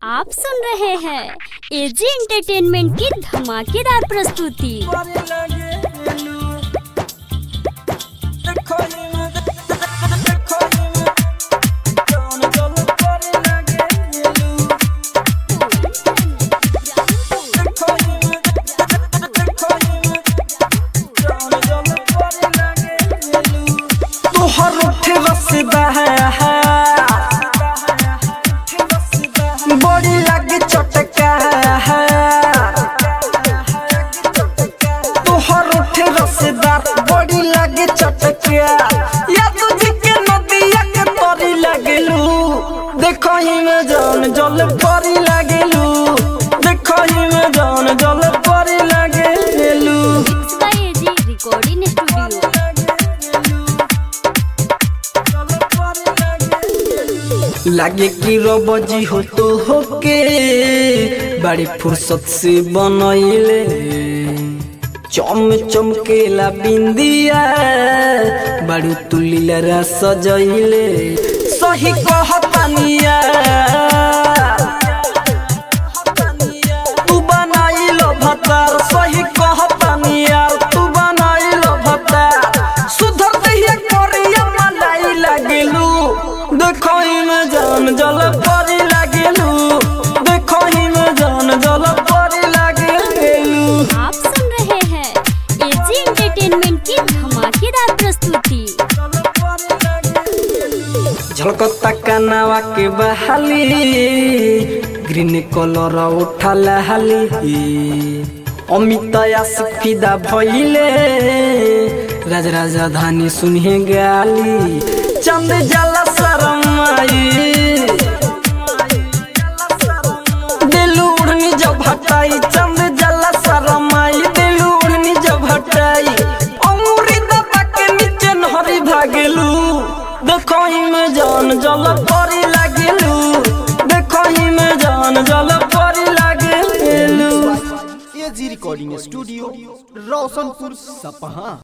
आप सुन रहे हैं एजी एंटरटेनमेंट की धमाकेदार प्रस्तुति तोहर उठे रसदा बड़ी लागे चटका तोहर उठे रसदार बड़ी लागे चटका या तुझे के नदिया के तरी लागेलू देखो ही में जान जल परी लागेलू देखो ही में जान जल परी लागेलू इसका एजी रिकॉर्डिंग स्टूडियो लागे कि रबजी हो तो होके बड़ी फुर्सत से बनैले चम चमकेला बिंदिया बड़ू तुलीला सजैले सही कहतानिया तू बनाइलो भतार सही कहतानिया तू बनाइलो भतार सुधर दहिया करिया मलाई लागेलू देखो में जान जल परी लागेलू देखो में जान जल परी लागेलू आप सुन रहे हैं एजी एंटरटेनमेंट की धमाकेदार प्रस्तुति झलकता कनावा के बहाली ग्रीन कलर उठल हाली अमित फिदा भइले राज राजधानी सुनहे गाली चंद जला शरमाई दिलू उड़नी जब हटाई चंद जला शरमाई दिलू उड़नी जब हटाई अंगूरी दबा के नीचे नहरी भागेलू देखो ही में जान जल परी लागेलू देखो ही में जान जल परी लागेलू एजी रिकॉर्डिंग स्टूडियो रोशनपुर सपहा